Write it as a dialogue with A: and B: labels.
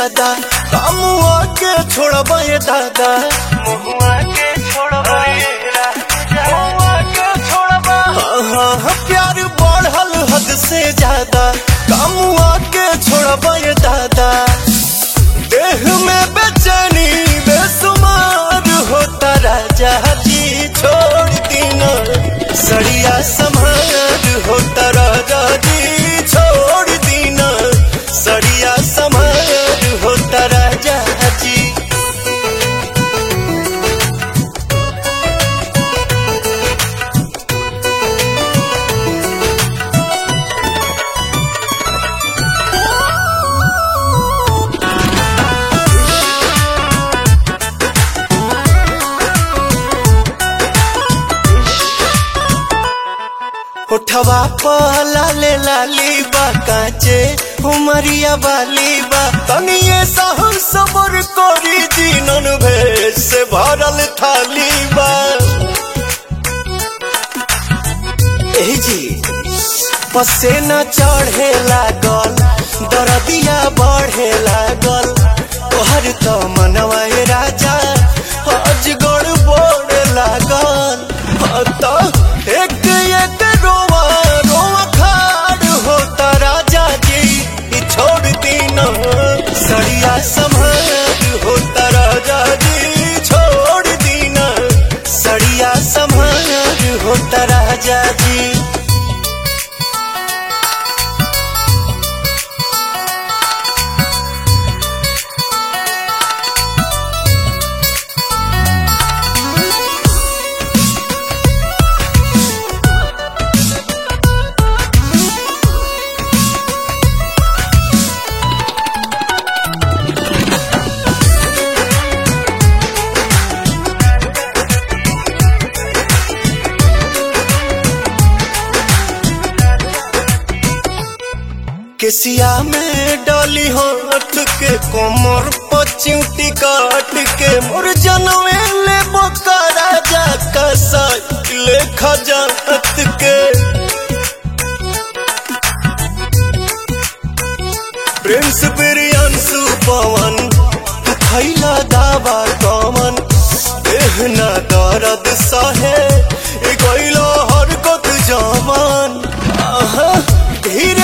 A: ज्यादा कामुआ के छोड़बा ये दादा
B: महुआ के छोड़बा ये राजा महुआ के छोड़बा
A: हाँ हाँ हाँ, प्यार बढ़ल हद से ज्यादा कामुआ के छोड़बा ये दादा देह में बेचैनी बेसुमार होता राजा जी छोड़ दीना सड़िया समार होता राजा जी छोड़ दीना सड़िया समार होता राजा जी उठवा पहला ले लाली बा काचे उमरिया वाली बा तनिए सहन सबर करी दीनन भेष से भरल थाली बा एही जी पसेना चढ़े लागल दरदिया बढ़े लागल तोहर तो मनवा ए राजा अजगड़ बोड़ लागल हाँ तो एक एक रोवा रोवा खाड़ होता राजा जी ई छोड़ दीना सड़िया संभार होता राजा जी छोड़ दीना सड़िया संभार होता राजा जी केसिया में डाली हाथ के कोमर पचिउटी काट के मोर जनवे ले बोका राजा का साइकिल खजात के प्रिंस बिरियांसु पवन तू खैला दावा कमन देहना दर्द सहे ए गइलो हरकत जवान आहा धीरे